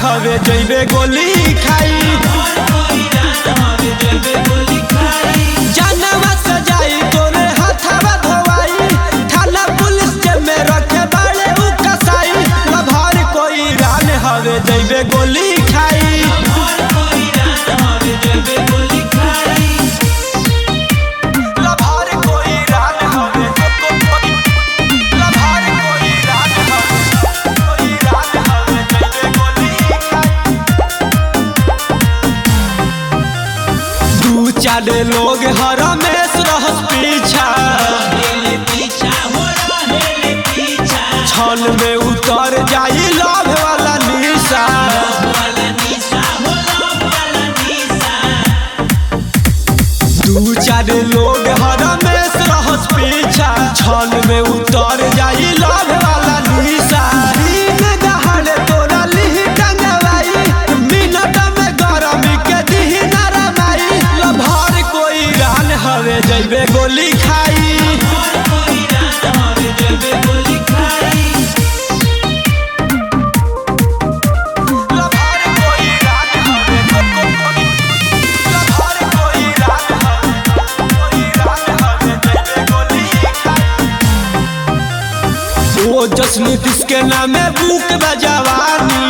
हवे जइबे गोली खाई जानवा सजाई तोरे हाथवा धोवाई थाना पुलिस के में रखे बाड़े उ कसाई लभार कोई रान हवे जइबे गोली खाई लभार कोई रान हवे लभार कोई रान हवे कोई रान हवे जइबे गोली खाई दू चार लोग हरमेश रहस पीछा छल में उतर जाई लव वाला निशा दू चार लोग हरमेश रहस पीछा छल में उतर जाई लव वाला निशा दिन दहाड़े तोरा लिही टंगवाई मिनट में गरमी के दिही नरमाई लभार कोई रान हवे जइबे गोली खाई लभार कोई रान हवे लभार कोई रान हवे कोई रान हवे जइबे गोली खाई ओ जश्न किसके नामे बुक बजवानी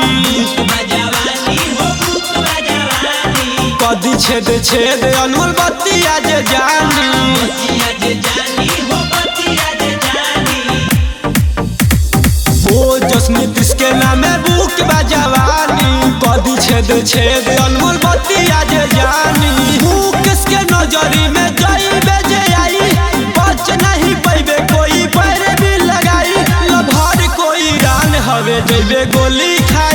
कदी छेद छेद अनमोल बत्ती आज जानी ओ जश्न किसके नामे बुक बजवानी कदी छेद छेद अनमोल बत्ती आज जानी बुक किसके नजरी में जाई बेजे आई बच नहीं पैबे कोई पैर भी लगाई लभार कोई रान हवे जइबे गोली खाई